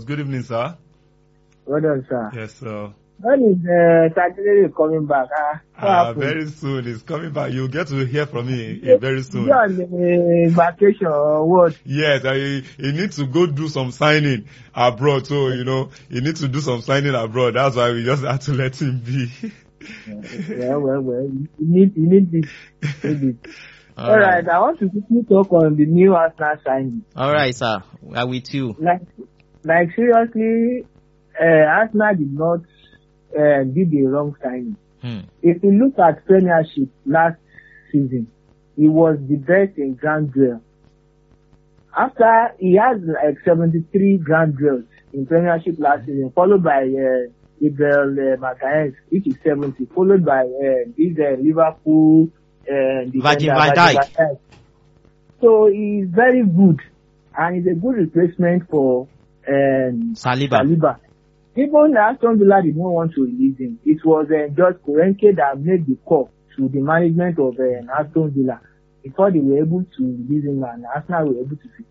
Good evening, sir. Well done, sir. Yes, sir. When is uh, Saturday coming back? Ah, what Uh, happened? very soon. It's coming back. You'll get to hear from me uh, very soon. You on uh, vacation or what? Yes, I, he need to go do some signing abroad. So, you know, he need to do some signing abroad. That's why we just had to let him be. well, well, well. You need, you need this. Need it. All All right. I want to quickly talk on the new Arsenal signing. All right, sir. We are with you. Like, like seriously, uh, Arsenal did not uh, did the wrong signing. Hmm. If you look at Premiership last season, he was the best in Grand Duel. After he has like 73 Grand Duels in Premiership last season, followed by uh, Gabriel uh, Magalhaes, which is 70, followed by uh, this uh, Liverpool uh, defender, Virgil van Dijk. So he's very good, and he's a good replacement for um, Saliba. Saliba. Even Aston Villa did not want to release him. It was uh, George Korenke that made the call to the management of uh, Aston Villa before they were able to release him and Arsenal were able to see.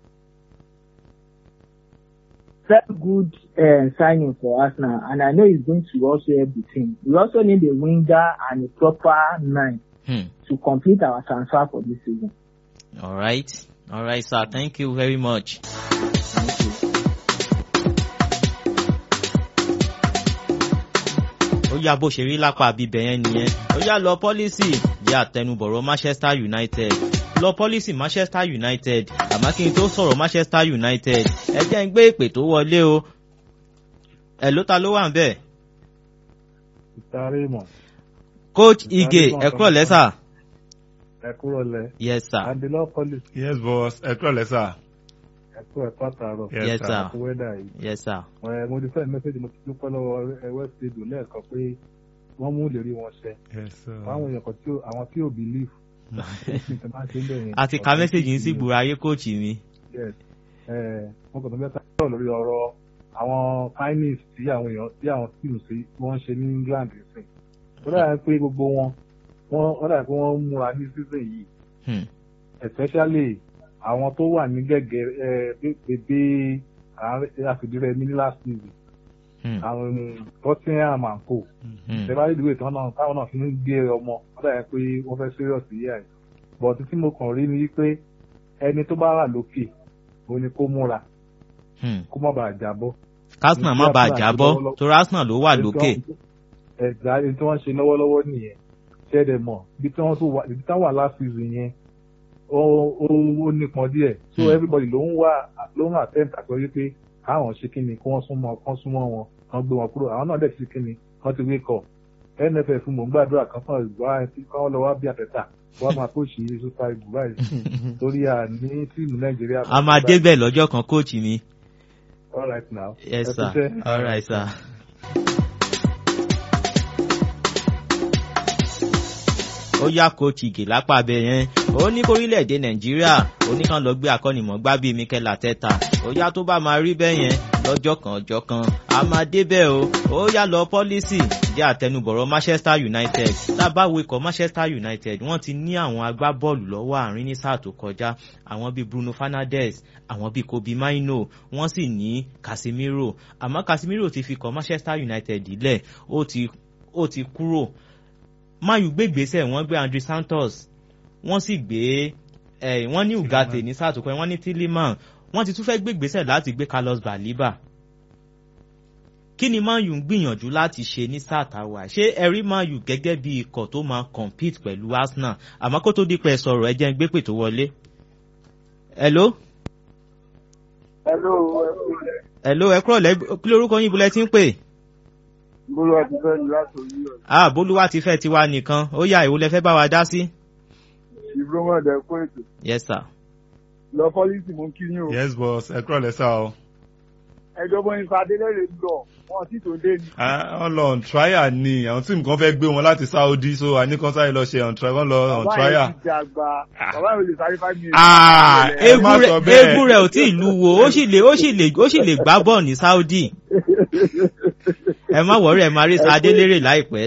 Very good uh, signing for Arsenal and I know he's going to also help the team. We also need a winger and a proper nine Hmm. to complete our transfer for this season. All right. All right, sir. Thank you very much. ó yá bó ṣe rí lápá bíbẹ̀ yẹn nìyẹn ó yá lọ pọ́lísì jẹ́ àtẹnubọ̀rọ̀ Manchester United lọ pọ́lísì Manchester United àmọ́ kí n tó sọ̀rọ̀ Manchester United ẹ jẹ́ ń gbé ìpè tó wọlé o ẹ̀ ló ta ló wà ń bẹ̀. Ìtàrí mọ̀, coach Ige ẹ kúrọ̀ lẹ́sà. ẹ kúrò lẹ. yes sir. Àdìlọ́ Police, yes, boss. Ẹ kúrò lẹ́sà. ẹ kú ẹ̀kọ́ àtàrọ̀. Yes, yes sir. sir. Ẹ̀kú wẹ́dà yìí. yes sir. Ẹ mo ti fẹ́ mẹ́sẹ̀jì mo ti dúpẹ́ lọ́wọ́ ẹ West Edo lẹ́ẹ̀kan pé wọ́n mú ìlérí wọn ṣẹ. Yes, sir. Àwọn èèyàn kan tí ò- àwọn tí ò believe. Ṣé máa ṣe ń bẹ̀ yẹn? a ti ka mẹ́sẹ̀gì yín sí gbùrọ̀ ayé coach mi. Yes. Ẹ mo kàn tó mẹ́ta sọ̀rọ̀ lórí ọ̀rọ̀ àwọn kindness tí àwọn èèyàn tí àwọn teams tí wọ́n ń ṣe ní England sìn. Ó dàbí pé gbogbo wọn wọ́n ó dàbí pé wọ́n ń múra ní season yìí Hmm. especially àwọn tó wà ní gẹ́gẹ́ ẹ bèbè àfìdírẹ́ ní last season Hmm. àwọn Tottenham and co Hmm. ṣẹ̀fà ìdúró ìtàn náà táwọn náà fi ń gbé ọmọ wọ́n dàbí pé wọ́n fẹ́ serious yíyá ẹ̀ but tí mo kàn rí ni pé ẹni tó bá wà lókè òun ni kó múra Hmm. kó má bàa jábọ́. Arsenal má bàa jábọ́ torí Arsenal ló wà lókè. ẹ̀dá ẹni tí wọ́n ń ṣe lọ́wọ́lọ́wọ́ nìyẹn ṣẹ́ẹ̀dẹ̀ mọ̀ ibi tí wọ́n tó wà ibi tí wọ́n wà last season yẹn ó ó ó nípọn díẹ̀ so Hmm. everybody ló ń wá ló ń attempt àti wípé káwọn ṣe kíni kí wọ́n súnmọ́ kán súnmọ́ wọn kán gbé wọn kúrò àwọn náà dẹ̀ ti ṣe kíni kán ti wake up nff mò ń gbàdúrà kan fún ìgbà tí kán lọ wá bí àtẹ̀tà wọ́n máa kóòṣì super eagles báyìí torí à ní tíìmù nàìjíríà. a máa débẹ̀ lọ́jọ́ kan coach mi. all right now. yes Ẹ sir. kúṣẹ́. all right sir. ó yá coach Ige lápá abẹ yẹn ó ní kórílẹ̀-èdè nàìjíríà ó ní kàn lọ gbé akọ́nimọ̀ọ́gbá bíi Mikel Arteta ó yá tó bá máa rí bẹ́ẹ̀ yẹn lọ́jọ́ kan ọjọ́ kan a máa débẹ̀ o ó yá lọ pọ́lísì jẹ́ àtẹnubọ̀rọ̀ Manchester United tábàwò ikọ̀ Manchester United wọ́n ti ní àwọn agbábọ́ọ̀lù lọ́wọ́ àárín ní sáà tó kọjá àwọn bíi Bruno Fernandes àwọn bíi Kobe Maino wọ́n sì ní Casemiro àmọ́ Casemiro ti fi kọ̀ Manchester United lẹ̀ ó ti ó ti kúrò mayu gbé ìgbésẹ̀ wọ́n gbé Andre Santos wọ́n sì gbé ẹ̀ wọ́n ní Ugarte ní sáà tó kọjá wọ́n ní Tielemans wọ́n ti tún fẹ́ gbé ìgbésẹ̀ láti gbé Carlos Baliba kí ni Man U ń gbìyànjú láti ṣe ní sáà táwa ṣé ẹ rí Man U gẹ́gẹ́ bí ikọ̀ tó máa compete pẹ̀lú Arsenal àmọ́ kó tó di pẹ́ sọ̀rọ̀ ẹ jẹ́ ń gbé pè tó wọlé. hello Hello, hello ẹ kúrọ̀ lẹ́ kí lórúkọ yín bulẹ̀ tí ń pè. Bólú àti Fẹ́mi láti orí ọ̀rọ̀. ah bolúwa ti fẹ́ tiwa nìkan ó yá ìwo lẹ fẹ́ bá wa dá sí. Ìgbóhùn ẹ̀dẹ̀ kó ètò. yes sir. Lọ pọ́lísì mú kí yín o. Yes, boss. Ẹ kúrò lẹ́sà o. Ẹjọ́ bọ́ nípa Adélẹ́rè ń lọ, wọ́n sì tó dé ni. Ah, Wọ́n lọ on trial ni àwọn tíìmù kan fẹ́ gbé wọn láti Saudi so àníkan sáré lọ ṣe on trial wọ́n lọ on Bàbá trial. yẹn ti dàgbà, bàbá yẹn ò lè sáré five minutes. Ah, ẹ má egun sọ rẹ̀ bẹ́ẹ̀. egun rẹ̀ ò tí ì lu wo ó sì lè ó sì lè ó sì lè gbá bọ́ọ̀ ní Saudi ẹ má wọrí ẹ máa rí sa Adélérè láìpẹ́.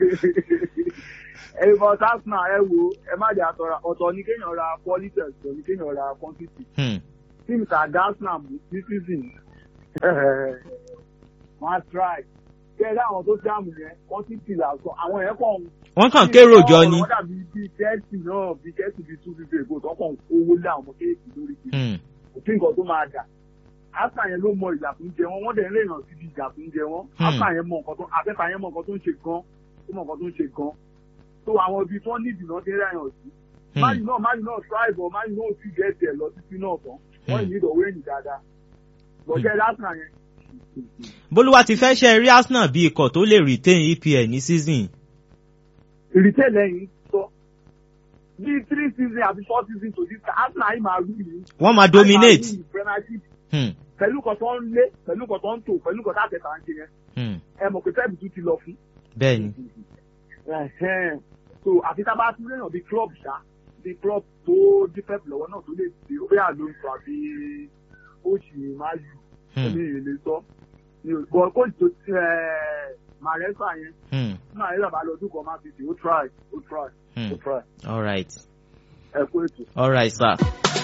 Ẹ bọ̀ Sasna ẹ wo ẹ má jẹ́ àtọ̀ra ọ̀tọ̀ ní kéèyàn ra politics ọ̀tọ̀ ní kéèyàn ra quantity. Hmm, Tíìmù tà Dasna mú ní season wọ́n á try kẹ́lẹ́ àwọn tó jáàmù yẹn wọ́n ti ti là sọ àwọn yẹn kàn wọ́n kàn kérò jọ ni. wọ́n dàbí bíi kẹ́ẹ̀sì náà bíi kẹ́ẹ̀sì bíi two fifty ègbò tó kàn owó lé àwọn ọmọ kéèkì lórí kìí Hmm. òfin nǹkan tó máa dà áfà yẹn ló mọ ìjà fún jẹ wọn wọ́n dẹ̀ ń rìnà síbi ìjà fún jẹ wọn Hmm. áfà yẹn mọ nǹkan tó afẹ́fà yẹn mọ nǹkan tó ń ṣe gan ó mọ nǹkan tó ń ṣe gan tó àwọn ibi tí wọ́n ní ìdìnnà ti ń rẹ̀yàn sí Hmm. máyì náà máyì náà tribe ọ máyì náà ti gẹ̀ẹ́tì ẹ̀ lọ títí náà tán wọ́n Hmm. ní ìdọ̀wé ẹ̀yìn dáadáa lọ́jọ́ lásán yẹn bólúwa ti fẹ́ ṣe rí arsenal bí ikọ̀ tó lè retain epl ní season. ìrìtẹ́ lẹ́yìn sọ bíi three season àbí four season to this time arsenal yìí máa rú yìí wọ́n máa dominate. premiership Hmm. pẹ̀lú nǹkan tó ń lé pẹ̀lú nǹkan tó ń tò pẹ̀lú nǹkan tó àtẹ̀tà ń ṣe yẹn Hmm. ẹ mọ̀ pé fẹ́ẹ̀bù tún ti lọ fún. bẹ́ẹ̀ ni. Ẹ̀hẹ́n. so àfi tá a bá tún léèyàn bíi club ṣá bíi club tó dípẹ́ lọ́wọ́ náà tó lè ṣe ó bẹ́ẹ̀ ló ń sọ àbí kóòtù máa yù Hmm. ní ìlé sọ ní ògbọ́ kóòtù tó màrẹ́sà yẹn Hmm. tí màrẹ́sà bá lọ ọdún kan máa fi ṣe ó try ó try Hmm. ó try all right ẹ kó ètò. all right sir.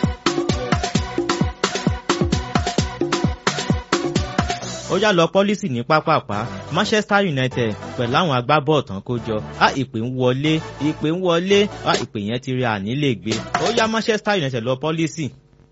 ó yá lọ pọ́lísì ní pápápá manchester united pẹ̀lú àwọn agbábọ́ọ̀ tán kó jọ á ìpè ń wọlé ìpè ń wọlé á ìpè yẹn ti rí àní lè gbé ó yá manchester united lọ pọ́lísì.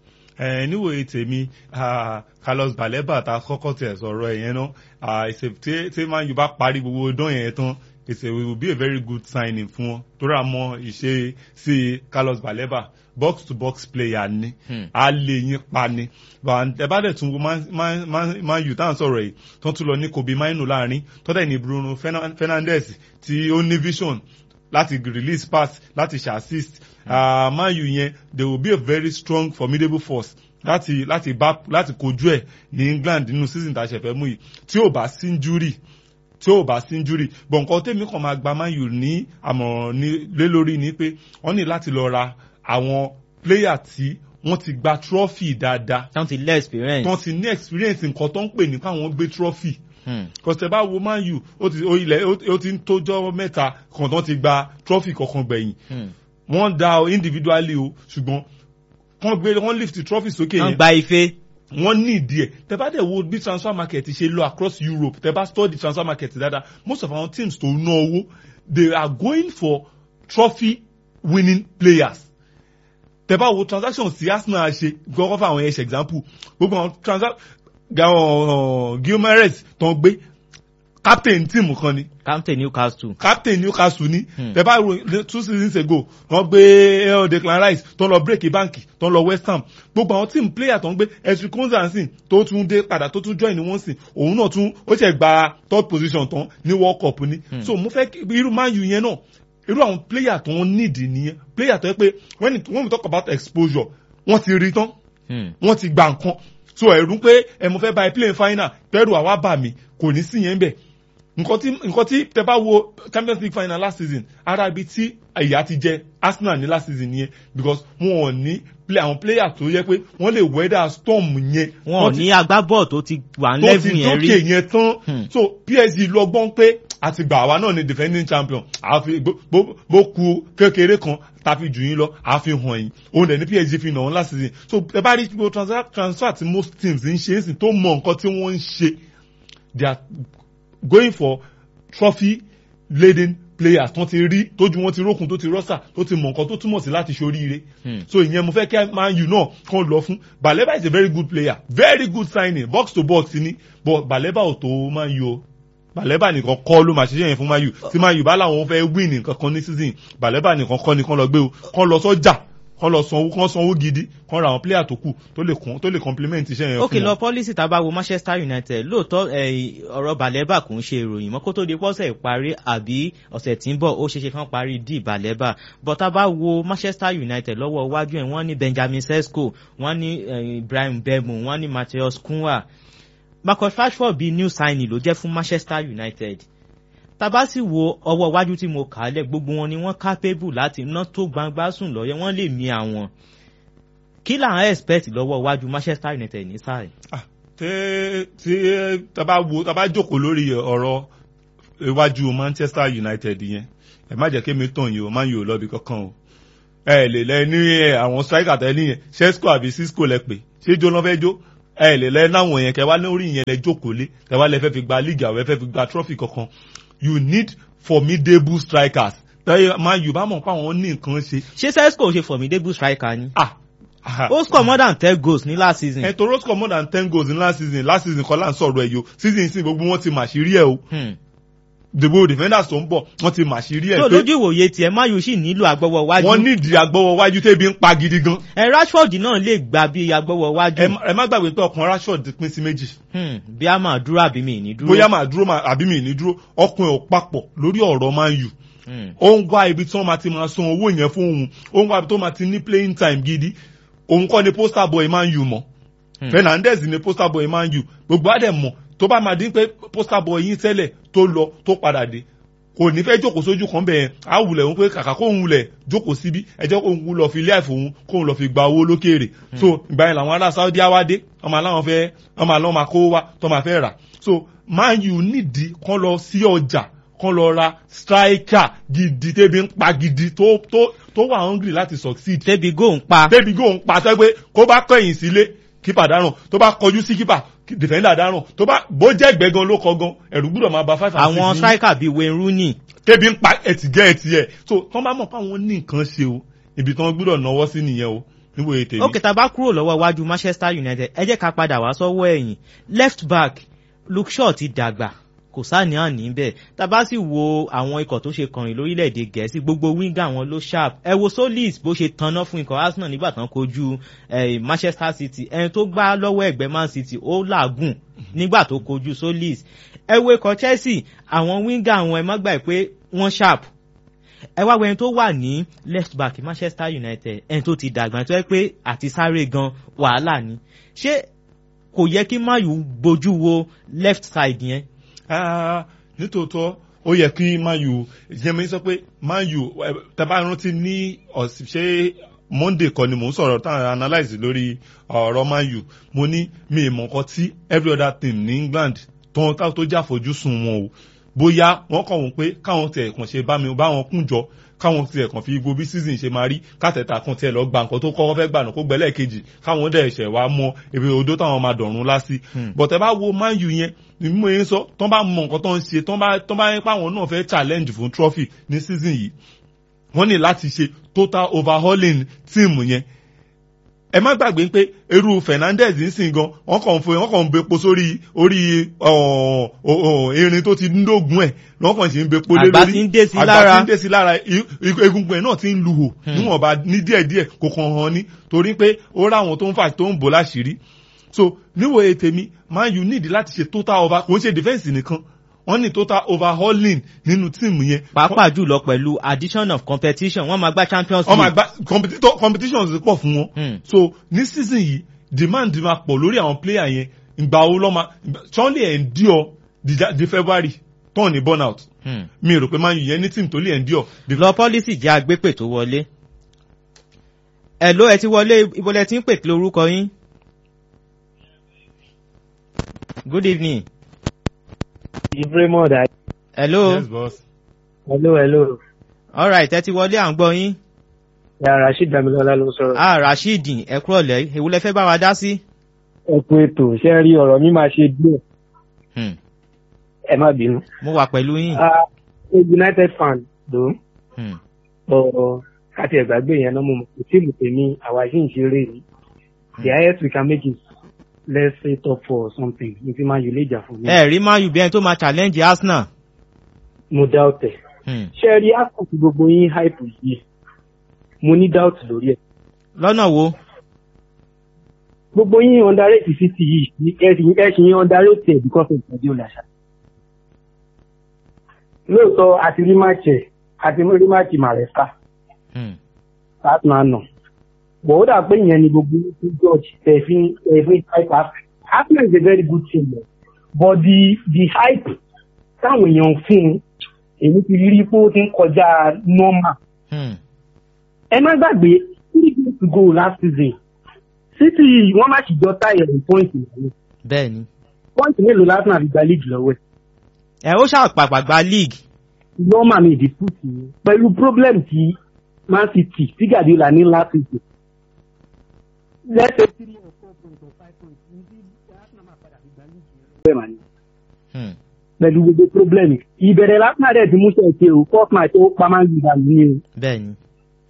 ẹ níwòye tèmi ah, carlos baleba ta kọ́kọ́ tiẹ̀ sọ̀rọ̀ ẹ̀ yẹn náà ah, ìṣe- tí tí man u bá parí gbogbo dán yẹn tán it will be a very good signing fún wọn torí àmọ́ ìṣe sí carlos baleba box to box player ni Hmm. a lè yín pa ni ẹ bá dẹ̀ tún wo Man- Man- Man- man u táwọn sọ̀rọ̀ yìí tó tún lọ ní kobe mainu láàrin tó dẹ̀ ní bruno Fernan- fernandes tí ó ní vision láti release pass láti ṣe assist uh, man u yẹn they will be a very strong formidable force láti láti bá láti kojú ẹ ní england nínú season tá a ṣẹ̀fẹ̀ mú yìí tí ò bá sí injury tí ò bá sí injury bọ̀ nǹkan tèmi kàn máa gba man u ní àmọ̀ràn ní lé lórí ni pé wọ́n ní láti lọ ra àwọn player tí wọ́n ti gba trophy dáadáa táwọn ti lé experience. tí wọ́n ti ní experience nǹkan tó ń pè ní káwọn gbé trophy Hmm. kọsẹ̀ bá wo man u ó ti ó ilẹ̀ ó ti ń tójọ́ mẹ́ta kan tó ti gba trophy kankan gbẹ̀yìn Hmm. wọ́n da o individually o ṣùgbọ́n wọ́n gbé wọ́n lift trophy sókè wọ́n yẹn gba ife. wọ́n ní ìdí ẹ̀ tẹ bá dẹ̀ wo bí transfer market ṣe lọ across europe tẹ bá study transfer market dáadáa most of our teams tó ná owó they are going for trophy winning players tẹ bá wo transactions tí arsenal ṣe gbọ́dọ̀ fún àwọn ẹ̀ṣẹ̀ example gbogbo àwọn transactions gilmares tó ń gbé captain team kan ni captain newcastle. captain newcastle ní Hmm. tẹ bá ro two seasons ago wọ́n gbé el declan rice tó ń lọ break báǹkì tó ń lọ west ham gbogbo àwọn team player tó ń gbé esri konzansin tó tún dé padà tó tún join ní wọ́n sìn òun náà tún ó ṣe gba third position tán ní world cup ní Hmm. so mo fẹ́ kí irú man u yẹn náà irú àwọn player tó ń need nìyẹn player tó yẹ pé when it- when we talk about exposure wọ́n ti rí tán Hmm. wọ́n ti gba nǹkan so ẹ̀rù pé ẹ mo fẹ́ bá ẹ play final pẹ̀rù àwa bà mí kò ní sí yẹn bẹ̀ nǹkan tí nǹkan tí tẹ bá wo champions league final last season ara ibi tí ìyá ti jẹ arsenal ní last season yẹn because wọn ò ní play àwọn player tó yẹ pé wọ́n lè weather storm yẹn wọn ò ti- ní agbábọ́ọ̀ tó ti wà ń tó lẹ́fù ti yẹn dókè rí. yẹn tán Hmm. so psg lọ gbọ́n pé àti gbà wá náà ni defending champion àfi bó- bó bó ku kékeré kan tàfi jù yín lọ àfihàn yín òun dẹ̀ ní psg fi nà wọ́n last season so ẹ bá rí gbogbo transfer transfer tí most teams ń ṣe é sìn tó mọ nǹkan tí wọ́n ń ṣe they are going for trophy laden players tó ti rí tójú wọn ti rókun tó ti rọ́ṣà tó ti mọ nǹkan tó túmọ̀ sí láti ṣoríire Hmm. so ìyẹn mo fẹ́ kí man u náà kàn lọ fún baleba is a very good player very good signing box to box ni but baleba ò tó man u o baleba nìkan kọ́ ló máa ṣiṣẹ́ yẹn fún man u tí man u bá làwọn fẹ́ win nǹkan kan ní season baleba nìkan kọ́ ni kán lọ gbé o kán lọ sọ́jà kán lọ sanwó kán sanwó gidi kán ra àwọn player tó kù tó lè kún tó lè complement iṣẹ́ yẹn ókè fún lọ wọn. pọ́lísì tá a bá wo manchester united lóòótọ́ eh, ọ̀rọ̀ balẹ̀bà kò ń ṣe ìròyìn mọ́ kó tó di pọ́sẹ̀ ìparí àbí ọ̀sẹ̀ tí ń bọ̀ ó ṣeéṣe kán parí dì balẹ̀bà but tá a bá wo manchester united lọ́wọ́ iwájú ẹ̀ wọ́n ní benjamin sesko wọ́n ní eh, ibrahim bemu wọ́n ní matheus kunwa marcus rashford bíi new signing ló jẹ́ fún manchester united tàbá sì wo ọwọ́ iwájú tí mo kà á lẹ̀ gbogbo wọn ni wọ́n capable láti ná tó gbangba sùn lọ́yẹ́ wọ́n lè mi àwọn kí làwọn expect lọ́wọ́ iwájú manchester united ní sáà yìí. Ah, tẹ tí taba wo taba jókòó lórí ọ̀rọ̀ iwájú manchester united yẹn ẹ má jẹ́ kémi tàn yìí o má yìí ò lọ́bi kankan o ẹ lè lẹ ní ẹ, àwọn striker tẹ ní yẹn sesco àbí cisco lẹ pè ṣé jó lọ́ fẹ́ jó ẹ lè lẹ láwọn yẹn kẹ wá lórí yẹn lẹ jókòó lé kẹ wá lẹ fẹ́ fi gba league àwọn ẹ fẹ́ fi gba trophy kankan you need formidable strikers tẹ́lẹ̀ máa yù bá mọ̀ pé àwọn ní nǹkan ṣe. ṣé sesco ṣe formidable striker ni. ah ah, ó score more than ten goals ní last season. ẹ toro score more than ten goals in last season last season kọ́ là ń sọ̀rọ̀ ẹ̀ yo season sí gbogbo wọn ti màṣírí ẹ̀ o Hmm. dèbò defenders tó ń bọ̀ wọ́n ti màṣírí tó ẹ̀ lójú ìwòye tiẹ̀ mayu sì nílò agbọ́wọ́ wọ́n wájú. nídìí agbọ́wọ́ wájú tẹ́bi ń pa gidi gan. ẹ rashford náà lè gbà bí agbọ́wọ́ ẹ wájú. má- ẹ má gbàgbé pé ọkàn rashford pín sí méjì Hmm. bí a máa dúró àbí mi ì ní dúró. bóyá màá dúró màá- àbí mi ì ní dúró ọkùnrin ò papọ̀ lórí ọ̀rọ̀ man u Hmm. ó ń wá ibi tí wọ́n máa ti máa san owó yẹn fún òun ó ń wá ibi tó máa ti ní playing time gidi òun kọ́ ni poster boy man u mọ̀ Hmm. fernandez ni poster boy man u gbogbo àdẹ̀ mọ̀ tó bá máa dín pé poster boy yín tẹ́lẹ̀ tó lọ tó padà dé kò ní fẹ́ jókòó sójú kan bẹ́ẹ̀ á wulẹ̀ òun pé kàkà kó òun wulẹ̀ jókòó síbí ẹ jẹ́ kó òun lọ fi ilé àìfò òun kó òun lọ fi gba owó lókèrè so ìgbà yẹn làwọn ará saudi awádé ọmọ aláwọn fẹ́ ọmọ aláwọn máa kó wá tó máa fẹ́ rà so man u nídìí kán lọ sí ọjà kán lọ ra striker gidi tẹ́bi ń pa gidi tó tó tó wà hungry láti succeed tẹ́bi góò ń pa. débi gò ń pàṣẹ pé kó bá kẹ̀yìn sílé kípà dáràn tó bá kọjú sí kípà dìfẹ́ndà dáràn tó bá bó jẹ́ gbẹ̀gan ló kọ gan ẹ̀rù gbúdọ̀ máa ba five and six àwọn ní striker bíi wayne rooney. débi ń pa ẹtì gẹ́ ẹtì ẹ̀ so tán bá mọ̀ pé àwọn ní nǹkan ṣe o ibi tán gbúdọ̀ náwó sí nìyẹn o níbo ètè mi. ó kẹta bá kúrò lọ́wọ́ iwájú manchester united ẹ jẹ́ ká padà wá sọ́wọ́ ẹ̀yìn left back luke shaw ti dàgbà kò sáàní àní bẹ́ẹ̀ tá a bá sì wo àwọn ikọ̀ tó ṣe kọrin lórílẹ̀‐èdè gẹ̀ẹ́sì gbogbo wíńgà wọn ló sharp ẹ wo solis bó ṣe tanná fún ikọ̀ arsenal nígbà tán kojú eh, manchester city ẹni tó gbá lọ́wọ́ ẹ̀gbẹ́ man city ó làágùn nígbà tó kojú solis ẹ wo ikọ̀ chelsea àwọn wíńgà wọn ẹ má gbà pé wọ́n sharp ẹ wá wo ẹni tó wà ní left back manchester united ẹni tó ti dàgbà tó yẹ pé àti sáré gan wàhálà ni ṣé kò yẹ kí mayu bójú wo left side yẹn. Ah, nítòótọ́ ó yẹ kí man u jẹ́mi sọ pé man u ẹ, tẹ́ bá rántí ní ọ̀sìn ṣé monday kan ni mò ń sọ̀rọ̀ tá à analyse lórí ọ̀rọ̀ man u mo ní mi ì mọ̀ nǹkan tí every other team ní england tó tó tó jẹ́ àfojúsùn wọn o bóyá wọ́n kàn wọ́n pé káwọn tiẹ̀ kàn ṣe bá mi bá wọn kún jọ káwọn tiẹ̀ kàn fi gbogbo bí season ṣe máa rí kátẹ̀tà kan tiẹ̀ lọ gba nǹkan tó kọ́kọ́ fẹ́ gbà náà kó gbẹ́lẹ̀ kejì káwọn dẹ̀ ṣẹ̀ wá mọ ibi odó táwọn máa dọ̀rùn lásì Hmm. bọ̀tẹ́ bá wo man u yẹn ni mo yẹn sọ tán bá mọ nǹkan tó ń ṣe tán bá tán bá yẹn páwọn náà fẹ́ challenge fún trophy ní season yìí wọ́n ní láti ṣe total overhauling team yẹn ẹ má gbàgbé pé irú fernandez ń sìn gan wọn kàn ń fo wọn kàn ń bepo sórí orí ọ̀, ọ̀, ọ̀, erin tó ti ń dógún ẹ wọn kàn sì ń bepo lé lórí Àgbà ti ń dé sí àgbà lára. ti ń dé sí lára i- i- egungun ẹ náà ti ń lu hò Hmm. níwọ̀nba ní díẹ̀díẹ̀ kò kàn hàn ní torí pé ó ráwọn tó ń fà tó ń bò láṣìírí so níwòye tèmi man u need láti ṣe total over kò ń ṣe defence nìkan wọ́n ní total overhauling nínú tíìmù yẹn pàápàá jùlọ pẹ̀lú addition of competition wọ́n máa gbá champions wọ́n máa league. gba competitor competitions pọ̀ fún wọn Hmm. so ní season yìí demand máa pọ̀ lórí àwọn player yẹn ìgbà wo lọ́ máa ṣọ́n lè endure di Ja- di february turn ní burnout Hmm. mi rò pé man u yẹn ní team tó lè endure the lọ policy jẹ́ agbépè tó wọlé. ẹ̀ ló ẹ ti wọlé ibolẹ̀ tí ń pè kí lórúkọ yín. good evening. Ibrahimo Dai. hello. yes boss. Hello, hello. alright ẹ ti wọlé à ń gbọ́ yín. Ya Rasheed Damilola ló ń sọ̀rọ̀. ah rasheed ẹ kúrọ̀lẹ́ èwo lẹ fẹ́ bá wa dá sí. Ẹ kú ètò, ṣé rí ọ̀rọ̀ mi máa ṣe díẹ̀? Hmm. Ẹ má bínú. mo wà pẹ̀lú yín. Ah, a United fan ló Hmm. ọ̀ káti ẹ̀gbàgbé yẹn náà mo mọ̀ kò tíìmù tèmi àwa yìí ń ṣeré yìí. The highest we can make is let's say top four or something. Ní ti máa yọ lè jà fún mi. ẹ rí man u bí ẹni tó máa challenge arsenal. Mo doubt ẹ̀. Hmm. Ṣé rí Arsenal tí gbogbo yín hype yìí? Mo ní doubt lórí ẹ̀. lọ́nà wo. gbogbo yín underrate city yìí ní ẹsìn ẹsìn yín underrate ẹ because of ìpàdé olàṣà. lóòótọ́ àti rí máàcì ẹ̀ àti rí máàcì màrẹ́sà Hmm. láti máa nà. bọ̀ ó dà pé ìyẹn ni gbogbo yín fún george tẹ̀fín tẹ̀fín hype after. Arsenal is a very good team o but the the hype táwọn èèyàn fún un èmi ti rí pé ó ti ń kọjá normal. Hmm. ẹ má gbàgbé three games to go last season city wọ́n má sì jọ táyà ní point ìlànà bẹ́ẹ̀ ni. point mélòó lásán àfi gba league lọ́wọ́ ẹ̀ ẹ ó ṣàpàpà gba league. normal mi ìdí put yìí pẹ̀lú problem tí man city tí Guardiola ní last season let's say three or four points or five points ní bí bẹ́ẹ̀ mà ní Hmm. pẹ̀lú gbogbo pírọ́blẹ̀mì ìbẹ̀rẹ̀ lásán rẹ̀ ti mú sẹ́ẹ̀kì o first match ó pa máa ń gbìyànjú àlù ní o. bẹ́ẹ̀ ni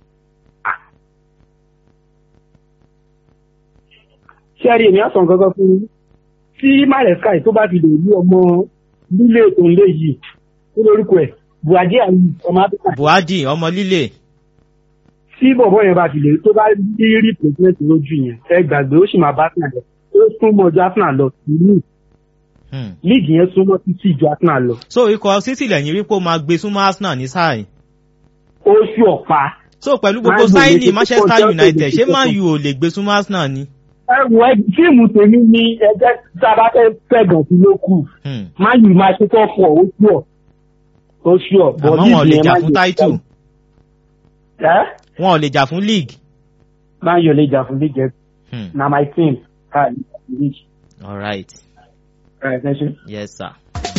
sẹ́ẹ̀rì èmi àsàn kankan fún yín tí maresca tó bá ti lè rí ọmọ lílé tó ń lé yìí tó lórúkọ ẹ̀ buhari àyè ọmọ áfíríkà buhari ọmọ líle tí bọ̀bọ̀ yẹn bá ti lè tó bá rí replacement lójú yẹn ẹ gbàgbé ó sì máa bá arsenal lọ ó súnmọ́ ju arsenal lọ ìlú Hmm. líìgì yẹn súnmọ́ títí ju arsenal lọ so ikọ̀ city lẹ́yìn rí pé ó máa gbé súnmọ́ arsenal ní sáà yìí ó sì ọ̀pá so pẹ̀lú gbogbo Man U lè sáìnì ṣe manchester púpọ̀ united Chelsea ṣé lè ṣe man púpọ̀. u ò lè gbé súnmọ́ arsenal ni. ẹ wọ ẹ tíìmù tèmi ní ẹgbẹ́ tá a bá fẹ́ fẹ̀gàn sí ló kù Hmm. máa yìí máa ṣe tó fọ ó sí ọ ó sí ọ bọ àmọ́ wọn ò lè yẹn jà Man fún U- title ẹ wọn ò lè jà fún league. máa yọ lè jà fún league ẹ Hmm. na my team ká league all right ẹ ẹ ṣe. yes sir.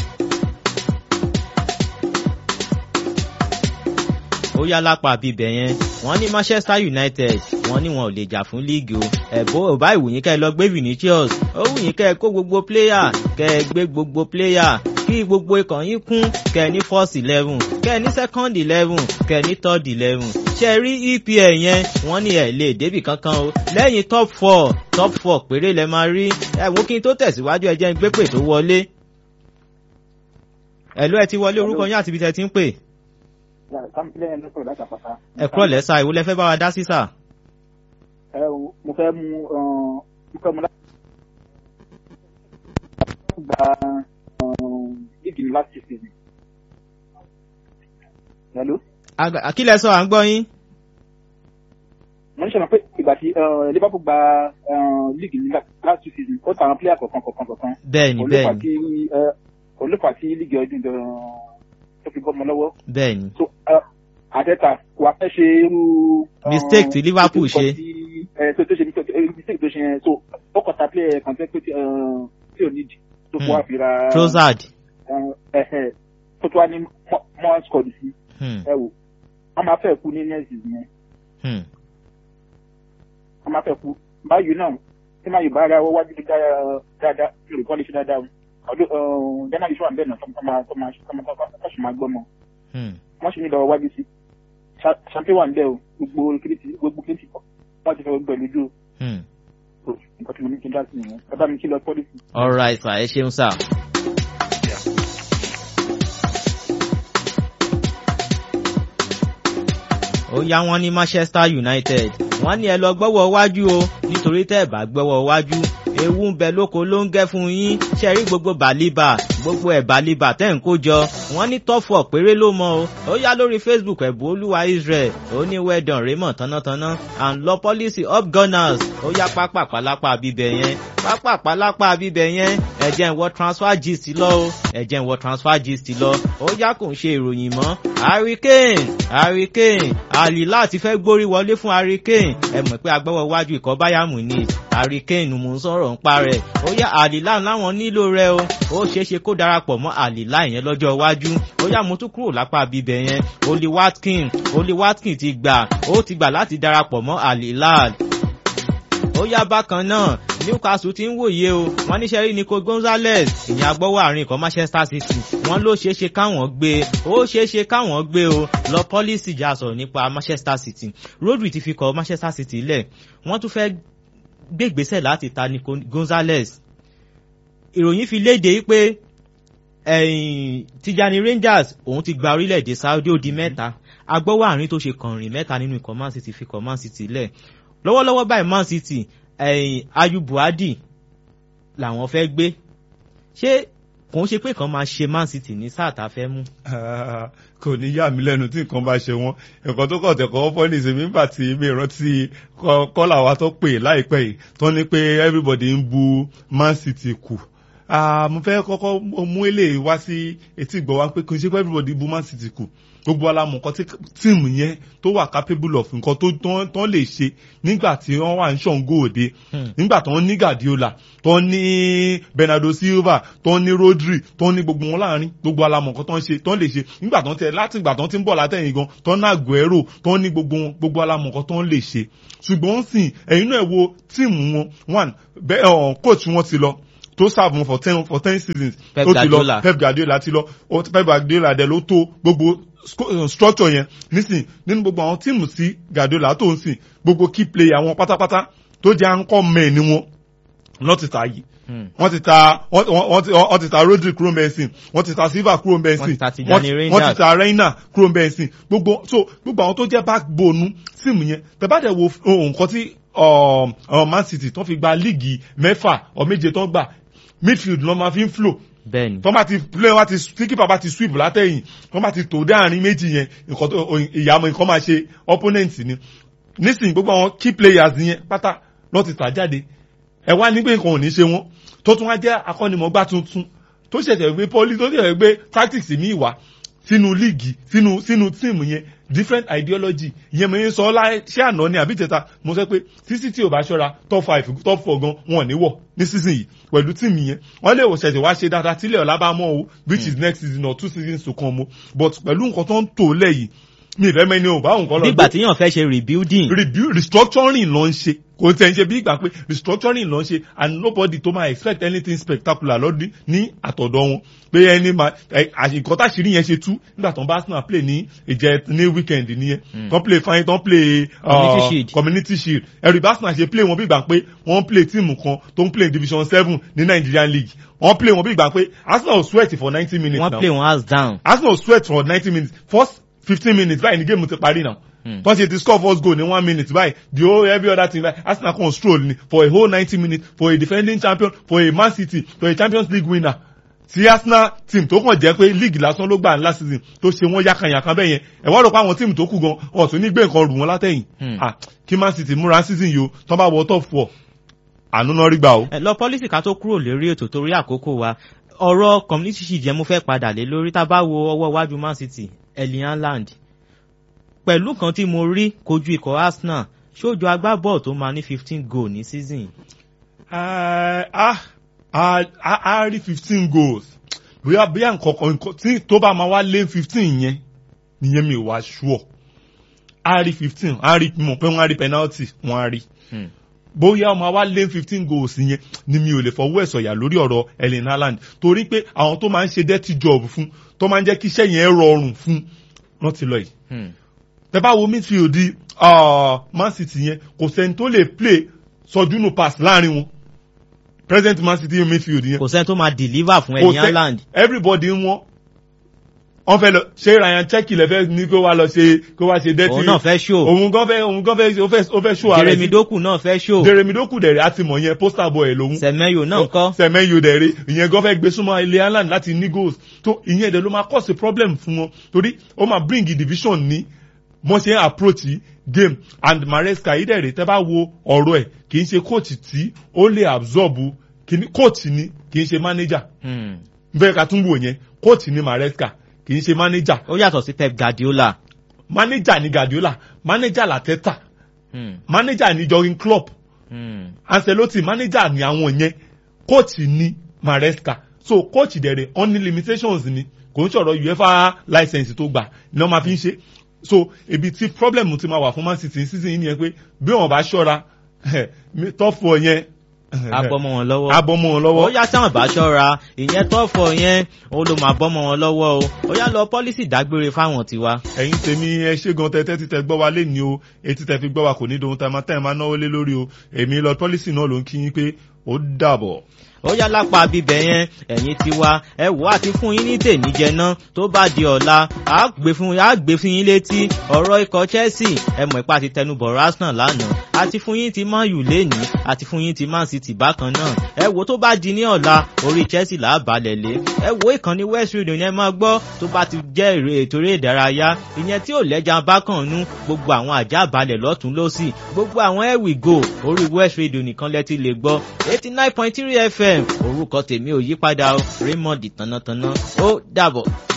ó yá lápá bíbẹ̀ yẹn wọ́n ní manchester united wọ́n ní wọn ò lè jà fún líìgì o ẹ̀bọ́ ò bá ìwòyìn kẹ́ ẹ lọ gbé vinicius ó wùyìn kẹ́ ẹ kó gbogbo pléyà kẹ́ ẹ gbé gbogbo pléyà kí gbogbo ikọ̀ yín kún kẹ́ ẹ ní first eleven kẹ́ ẹ ní second eleven kẹ́ ẹ ní third eleven ṣe rí epl yẹn wọ́n ní ẹ̀ lè débì kankan o lẹ́yìn top four top four péré lẹ máa rí ẹ̀wọ̀n kí n tó tẹ̀síwájú ẹ jẹ́ n gbé pè tó wọlé ẹ̀lú ẹ ti wọlé orúkọ yín àti ibi tẹ́ ti ń pè sáńpìlẹ̀ ẹ̀ lọ́sọ̀rọ̀ láti àpáta. ẹ kúrọ̀ lẹ́sà ìwọ lẹ fẹ́ bá wa dá sí sà. ẹ o mo fẹ́ mú mo fẹ́ mú láti gba líìgì ní láti ṣe hello Àgbà- kí lẹ sọ à ń gbọ́ yín. mo ní sọ pé ìgbà tí eh, liverpool gba líìgì ní last two season ó tàwọn pílẹ̀ kọ̀ọ̀kan kọ̀ọ̀kan kọ̀ọ̀kan bẹ́ẹ̀ni olùfà bẹ́ẹ̀ni tí eh, olùfà tí líìgì ọdún jọ tó fi bọ́ ọmọ lọ́wọ́ bẹ́ẹ̀ni so eh, àtẹ́tà kò wá fẹ́ ṣe irú. eh, Mistake tí Liverpool nǹkan ṣe. tí, eh, tó tó ṣe eh, mistake tó ṣe yẹn so ó kọta play kan tẹ́ pé tí eh, tí ò nídìí tó fún wa fi ra. Trossard. eh, eh, tó tó wá ní mọ́ squad sí Hmm, ẹ wò wọ́n máa fẹ́ kú ní next season yẹn hmm. wọ́n máa fẹ́ kú báyìí náà tí máa yóò bá ara wọ́n wájú dáadáa dáadáa tí olùkọ́ lè ṣe dáadáa ọdún january ṣọ́ àbẹ̀ náà tó máa tó máa tó máa tó ṣì máa gbọ́ mọ́ hmm. wọ́n sì ní lọ́wọ́ wájú sí champion wà ń bẹ̀ o gbogbo kìrìtì gbogbo kìrìtì wọ́n ti fẹ́ gbẹ̀ lójú hmm. o nǹkan tí mo ní kí n dá sí nìyẹn bàbá mi kí lọ pọ́lísì. all right sir ẹ ṣeun sir. ó yá wọn ní manchester united wọn ní ẹ lọ gbọ́wọ́ wájú o nítorí tẹ́ ẹ bá gbọ́wọ́ wájú ewu ń bẹ lóko ló ń gẹ́ fún yín ṣe rí gbogbo bàlíbà gbogbo ẹ̀ bàlíbà tẹ́ ń kó jọ wọ́n ní tọ́fọ̀ péré ló mọ o ó yá lórí facebook ẹ̀bùn olúwa israel ó ní wẹ́dọ̀n raymond tánátáná and law policy up gunners ó yá pápá pálápá bíbẹ̀ yẹn pápá pálápá bíbẹ̀ yẹn ẹ̀jẹ̀ ń wọ transfer gist lọ o ẹ̀jẹ̀ ń wọ transfer gist lọ ó yá kò ń ṣe ìròyìn mọ́ harry kane harry kane àlì láti fẹ́ gbórí wọlé fún harry kane ẹ mọ̀ pé agbẹ́wọ̀ wájú ikọ̀ bayern munich harry kane mò ń sọ̀rọ̀ ń pa rẹ̀ ó yá àlìlá láwọn nílò rẹ o ó ṣeé ṣe kó darapọ̀ mọ́ àlìlá yẹn lọ́jọ́ iwájú ó yá mo tún kúrò lápá bíbẹ̀ yẹn oli watkin oli watkin ti gbà ó ti gbà láti darapọ̀ mọ́ àlìlá ó yá bákan náà newcastle ti ń wòye o wọn níṣẹ́ rí nico gonzalez ìyẹn agbọ́wọ́ àárín ikọ̀ manchester city wọn ló ṣeé ṣe káwọn gbé ó ṣeé ṣe káwọn gbé o lọ pọ́lísì já sọ̀rọ̀ nípa manchester city rodri ti fi kọ́ manchester city lẹ̀ wọ́n tún fẹ́ gbégbésẹ̀ láti ta nico gonzalez ìròyìn fi léde pé ẹ̀yìn tijani rangers òun ti gba orílẹ̀-èdè saudi ó di mẹ́ta agbọ́wọ́ àárín tó ṣe kànrìn mẹ́ta nínú ikọ̀ man city fi kọ̀ man city lẹ̀ lọ́wọ́lọ́wọ́ báyìí man city ẹ̀yìn ayu buhadi làwọn fẹ́ gbé ṣé kò ń ṣe pé kan máa ṣe man city ní sáà tá a fẹ́ mú. Ah, kò ní yà mí lẹ́nu tí nǹkan bá ṣe wọ́n ẹ̀kọ́ tó kọ̀ tẹ̀kọ́ fọ́ ní ìsinmi nígbà tí mi rántí kọ́- kọ́là wa tó pè láìpẹ́ yìí tó ní pé everybody ń bu man city kù Ah, mo fẹ́ kọ́kọ́ mú eléyìí wá sí etí ìgbọ́ wa pé kò ṣe pé everybody bu man city kù gbogbo alamọ nǹkan tí tíìmù yẹn tó wà capable of nǹkan tó tán tán lè ṣe nígbà tí wọ́n wà ń ṣàǹgó òde Hmm. nígbà tó ń ní guardiola tó ń ní bernardo silva tó ń ní rodri tó ń ní gbogbo wọn láàrin gbogbo alamọ nǹkan tó ń ṣe tó ń lè ṣe nígbà tó ń tẹ láti ìgbà tó ń ti ń bọ̀ látẹ̀yìn gan tó ń ní aguero tó ń ní gbogbo wọn gbogbo alamọ nǹkan tó ń lè ṣe ṣùgbọ́n sìn ẹ̀yin náà wo tíìmù wọn one bẹ́ẹ̀ ọ̀ coach wọn ti lọ tó serve wọn for ten for ten seasons Pep tó ti Guardiola. lọ Pep Guardiola ti lọ ó- Pep Guardiola dẹ̀ ló tó gbogbo sco- structure yẹn nísìn nínú gbogbo àwọn tíìmù sí Guardiola tó ń sìn gbogbo key player wọn pátápátá tó jẹ́ àńkọ́ mẹ́ẹ̀ ni wọn lọ́ ti ta yìí Hmm. wọ́n ti ta wọ́n wọ́n- wọ́n ti wọ́n ti ta Rodri kúrò mbẹ́sìn wọ́n ti ta Silva kúrò mbẹ́sìn Wọ́n ti ta Tijani wọ́n Rangers. ti ta Reina kúrò mbẹ́sìn gbogbo so gbogbo àwọn tó jẹ́ backbone síìmù yẹn tẹ̀bádẹ̀ wo ohun nǹkan tí um, um, Man City tó fi gba líìgì mẹ́fà ọ méje tó ń gbà midfield ló máa fi ń flow bẹ́ẹ̀ni tó bá ti play wá ti tí kípa bá ti sweep látẹ̀yìn tó bá ti tò dé àárín méjì yẹn nǹkan tó ìyàmọ̀ nǹkan máa ṣe opponent ni nísìnyí gbogbo àwọn key players yẹn pátá lọ́ ti tà jáde ẹ wá ní pé nǹkan ò ní ṣe wọ́n tó tún wá jẹ́ akọ́nimọ̀gbá tuntun tó ṣẹ̀ṣẹ̀ gbé pọ́lí tó ṣẹ̀ṣẹ̀ gbé tactics mi wá sínú líìgì sínú sínú tíìmù yẹn different ideology ìyẹn mo ń sọ láì ṣé àná ni àbí tẹ̀ta mo sọ pé títí tí ò bá ṣọ́ra top five top four gan wọn ò ní wọ̀ ní season yìí pẹ̀lú tíìmù yẹn wọ́n lè wò ṣẹ̀ṣẹ̀ wá ṣe dáadáa tílẹ̀ ọ̀la bá mọ́ o which is next season or two seasons to come o but pẹ̀lú nǹkan tó ń tò lẹ̀ yìí mi ìfẹ́ mẹ́ni ò bá nǹkan lọ nígbà tí yàn fẹ́ ṣe rebuilding rebu restructuring ló ń ṣe kò tẹ̀ ń ṣe bí ìgbà pé restructuring ló ń ṣe and nobody tó máa expect anything spectacular lọ́dún ní àtọ̀dọ̀ wọn pé ẹni máa àṣìkò táṣìírí yẹn ṣe tú nígbà tó ń bá Arsenal play ní ìjẹ ní weekend nìyẹn tó play fine tó play Community Shield. community shield ẹ̀rù bá Arsenal ṣe play wọn bí ìgbà pé wọ́n play tíìmù kan tó ń play division seven ní Nigerian league wọ́n play wọn bí ìgbà pé Arsenal sweat for ninety minutes wọ́n now play wọn house down Arsenal sweat for ninety minutes first fifteen minutes báyìí ní game ti parí now Hmm. tọ́sí ti score first goal ní one minute báyìí the whole every other thing like Arsenal kan stroll ni for a whole ninety minutes for a defending champion for a Man City for a Champions League winner ti Arsenal team tó kàn jẹ́ pé league lásán ló gbà last season tó ṣe wọ́n yákanyàkan bẹ́ẹ̀ yẹn ẹ̀ wá rò pé àwọn team tó kù gan wọn tún ní gbé nǹkan rù wọ́n látẹ̀yìn Hmm. ah kí Man City múra season yìí o tọ́ bá wọ top four àánú náà rí gbà o. ẹ lọ pọ́lísì ká tó kúrò lérí ètò torí àkókò wa ọ̀rọ̀ community shield yẹn mo fẹ́ padà lé lórí tá a bá wo ọwọ́ iwájú Man City Erling Haaland pẹ̀lú kan tí mo rí kojú ikọ̀ Arsenal ṣójú agbábọ́ọ̀ tó máa ní fifteen goal ní season yìí. Ah, ah, ah, ah, ah, rí fifteen goals bóyá bóyá nǹkan kan nǹkan tí tó bá máa wá lé fifteen yẹn nìyẹn mi wá sure a rí fifteen a rí mọ̀ pé wọ́n á rí penalty wọ́n á rí Hmm. bóyá ọmọ wa lé fifteen goals yẹn ni mi ò lè fọwọ́ ẹ̀ sọ̀yà lórí ọ̀rọ̀ Erling Haaland torí pé àwọn tó máa ń ṣe dirty job fún tó máa ń jẹ́ kí iṣẹ́ yẹn rọrùn fún wọ́n ti lọ yìí Hmm. tẹ bá wo midfield uh, Man City yẹn kò sẹ́ni tó lè play sọdúnù pass láàrin wọn present Man City midfield yẹn kò sẹ́ni tó máa deliver fún kò Erling sẹ́ Haaland. everybody ń wọ́n wọ́n fẹ́ lọ ṣé Ryan Cherky lẹ fẹ́ ní kó wá lọ ṣe kó wá ṣe dirty òun náà fẹ́ show òun gan fẹ́ òun gan fẹ́ ó fẹ́ ó fẹ́ show ara Jeremy ẹ̀ Doku náà fẹ́ show Jeremy Doku dẹ̀rẹ̀ àti mọ̀ yẹn poster boy ẹ̀ lòun Semenyo náà kọ́ sẹmẹyò dẹ̀rẹ̀ ìyẹn gan fẹ́ gbé súnmọ́ ilé Haaland láti ní goals tó ìyẹn ẹ̀dẹ̀ ló máa cause a problem fún wọn torí ó máa bring division ní wọ́n ṣe ń approach game and Maresca yìí dẹ̀rẹ̀ tẹ́ bá wo ọ̀rọ̀ ẹ̀ kì í ṣe coach tí ó lè absorb kìíní coach ni kì í ṣe manager Hmm. bẹ́ẹ̀ ká tún wò yẹn coach ni Maresca kì í ṣe manager ó yàtọ̀ sí Pep Guardiola. manager ni Guardiola manager Arteta Hmm. manager ni Jurgen Klopp Hmm. Ancelotti manager ni àwọn yẹn coach ni Maresca so coach dẹ̀rẹ̀ on ní limitations ni kò ń sọ̀rọ̀ UEFA license tó gbà ni wọ́n máa fi ń ṣe so ibi tí problem ti máa wà fún Man City ní season yìí nìyẹn pé bí wọ́n bá ṣọ́ra top four yẹn abọ́mọ wọn lọ́wọ́. abọ́mọ wọn ó lọ́wọ́ yá táwọn bá ṣọ́ra ìyẹn tọ́fọ̀ yẹn ó ló máa bọ́mọ wọn lọ́wọ́ o ó yá lọ pọ́lísì dágbére fáwọn tiwa. ẹ̀yin tèmi ẹ ṣé gan tẹ́tẹ́ títẹ gbọ́ wa lé ní o etí tẹ fi gbọ́ wa kò ní dohun tá a máa tẹ́ ẹ máa náwó lé lórí o èmi lọ pọ́lísì náà ló ń kí yín pé ó dàbọ̀. ó yá lápá bíbẹ̀ yẹn ẹ̀yin tiwa ẹ wò á ti fún yín ní tèníjẹ náà tó bá di ọ̀la á gbé fún á gbé fún yín létí ọ̀rọ̀ ikọ̀ Chelsea ẹ mọ̀ ipá ti tẹnubọ̀ Arsenal lánàá àti fún yín ti Man U lénìí àti fún yín ti Man City bákan náà ẹ wò tó bá di ní ọ̀la orí Chelsea là á balẹ̀ lé ẹ wò ìkànnì West Radio yẹn máa gbọ́ tó bá ti jẹ́ èrè ètò eré ìdárayá ìyẹn tí ò lẹ́jà bákan nú gbogbo àwọn àjà balẹ̀ lọ́tún lọ́sì gbogbo àwọn here we go orí West Radio nìkan lẹ́tí lè gbọ́ eighty nine point three FM orúkọ tèmi ò yípadà o Raymond tànàtànà ó dàbọ̀.